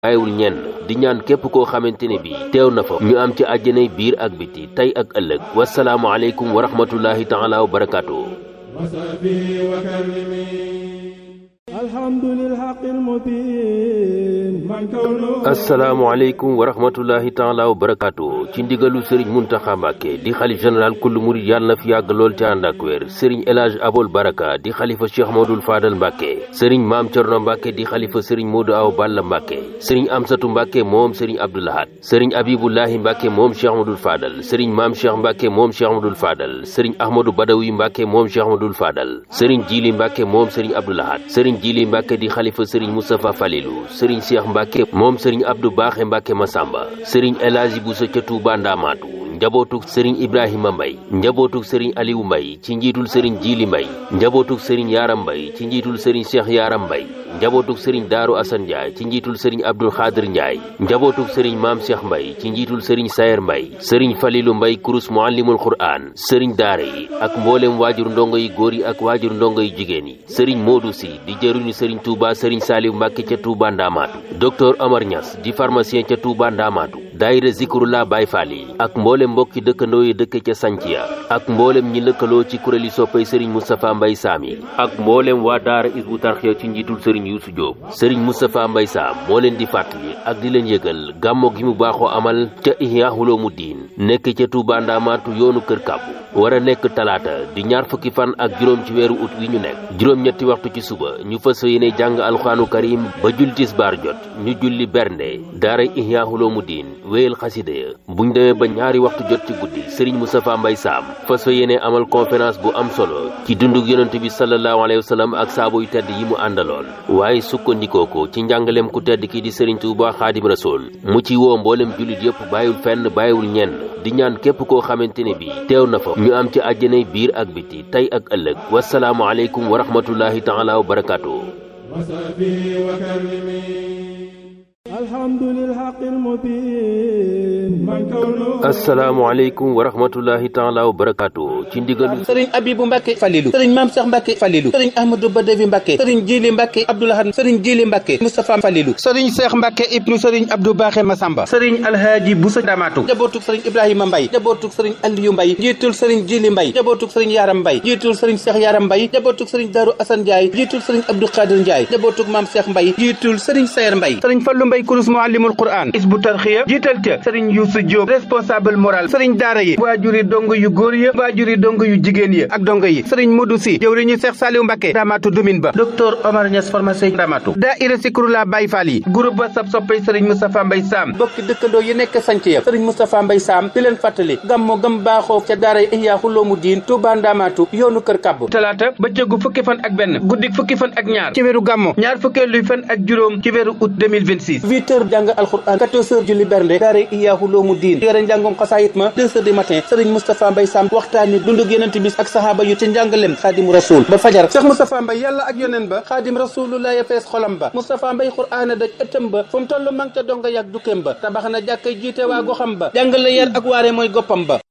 bàyyiwul ñenn di ñaan képp koo xamante ne bi teew na fa ñu am ci àjjanay biir ak biti tey ak ëllëg wasalaamu aleykum wa rahmatullahi taala wa barakaatu الحمد للحق المبين من كونه asalaamaaleykum wa rahmatullahi taala wa barakaatu ci ndigalu sëriñ muntaxa mbàkke di xalif général kullu murid yàlla na fi yàgg lool ci ànd ak wér sëriñ elage abol baraka di xalifa cheikh modul faadal mbàkke sëriñ maam cerno mbàkke di xalifa sëriñ moodu aw balla mbàkke sëriñ amsatu mbàkke moom sëriñ abdoulahat sëriñ abibullahi mbàkke moom cheikh modul faadal sëriñ maam cheikh mbàkke moom cheikh modul faadal sëriñ ahmadou badawi mbàkke moom cheikh modul faadal sëriñ jili mbàkke moom sëriñ abdoulahat sëriñ jili mbàkke di xalifa sëriñ moustapha falilu sëriñ cheikh mbàkke moom sëriñ abdou baaxe mbàkke masamba sëriñ elaaji buso ca tuuba ndaamaatu njabootuk sëriñ ibrahima mbay njabootuk sëriñ aliou mbay ci njiitul sëriñ jiili mbay njabootuk sëriñ yaaram mbay ci njiitul sëriñ cheikh yaaram mbay njabootuk sëriñ daaru asan njaay ci njiitul sëriñ abdul xaadir njaay njabootuk sëriñ maam cheikh mbay ci njiitul sëriñ sayer mbay sëriñ falilu mbay kurus muallimul qur'an sëriñ daara yi ak mboolem waajur ndongo yi góor yi ak waajur ndongo yi jigéen yi sëriñ moodu si di jëruñu sëriñ touba sëriñ saaliw mbàkke ca touba ndaamaatu docteur omar ñas di pharmacien ca touba ndaamaatu daayira zikrullah baay faal yi ak mboolem mbokki dëkkandoo yi dëkk ca sanciya ak mboolem ñi lëkkaloo ci kuréeli soppay sëriñ moustapha mbay saam yi ak mboolem waa daara isbu tarxiya ci njiitul sëriñ yuusu jóob sëriñ moustapha mbay saam moo leen di fàttali ak di leen yëgal gàmmo gi mu baaxoo amal ca ihya uloomu diin nekk ca tuuba ndaamaatu yoonu kër kàbbu war a nekk talaata di ñaar fukki fan ak juróom ci weeru ut wi ñu nekk juróom-ñetti waxtu ci suba ñu fas yéene jàng alxuraanu karim ba julli tisbaar jot ñu julli bernde daara ihya uloomu diin wéyal xasida ya buñ demee ba ñaari waxtu jot ci guddi sëriñ Moustapha Mbay Saam fas fa yéene amal conférence bu am solo ci dundug yonent bi sallallahu alayhi wa sallam ak saabo yu tedd yi mu àndaloon waaye sukkandikoo ko ci njàngaleem ku tedd ki di sëriñ Tuuba Xaadim Rasool mu ci woo mboolem jullit yëpp bàyyiwul fenn bàyyiwul ñenn di ñaan képp koo xamante ne bi teew na fa ñu am ci àjjanay biir ak biti tey ak ëllëg wasalaamu aleykum wa rahmatullahi taala wa barakaatu وصحبه وكرمه الحمد للحق المبين من كونه asalaamaaleykum wa rahmatullahi taala wa barakaatu ci ndigalu sëriñ abibu mbàkke falilu sëriñ maam sax mbàkke falilu sëriñ ahmadou badavi mbàkke sëriñ jili mbàkke abdoulahan sëriñ jili mbàkke moustapha falilu sëriñ seex mbàkke ibnu sëriñ abdou baaxe masamba sëriñ alhaaji busa damaatu njabootuk sëriñ ibrahima mbay njabootuk sëriñ aliyu mbay njiitul sëriñ jili mbay njabootuk sëriñ yaram mbay njiitul sëriñ seex yaram mbay njabootuk sëriñ daru asan njaay njiitul sëriñ abdou xaadir njaay njabootuk maam seex mbay njiitul sëriñ sayer mbay sëriñ fallu mbay kurus muallimul quran isbu tarxiya jiital ca sëriñ yuusu jóob responsable moral sëriñ daara yi waajuri dongo yu góor ya waajuri dongo yu jigéen ya ak dongo yi sëriñ Modou Si jëwriñu Seex Saaliw Mbàkke Ndamaatu dumin ba docteur Omar Niass pharmacien Ndamaatu daayira Zikrullah Baay Faal yi groupe ba sab soppay sëriñ Moustapha Mbay Saam bokki dëkkandoo yi nekk sanc ya sëriñ Moustapha Mbay Saam di leen fàttali gàmmo gam baaxoo ca daara Ihya Uloomu Diin Tuuba Ndamaatu yoonu kër kàbb talaata bëccëgu fukki fan ak benn guddik fukki fan ak ñaar ci weeru gàmmo ñaar fukkeelu fan ak juróom ci weeru août 2026 huit heures jàng alxuraan quatorze heures julli bernde daara Ihya Uloomu Diin yore njàngum xasaayit ma deux heures du matin sëriñ Moustapha Mbay Sam waxtaani dundug yenent bis ak sahaaba yu ci njàngalem xaadimu rasul ba fajar Cheikh Moustapha Mbay yàlla ak yoneen ba xaadim rasulullah ya fees xolam ba Moustapha Mbay xuraana daj ëttam ba fu mu toll mang ca donga yàgg dukkeem ba tabax na jàkkay jiite waa goxam ba jàngale yar ak waare mooy goppam ba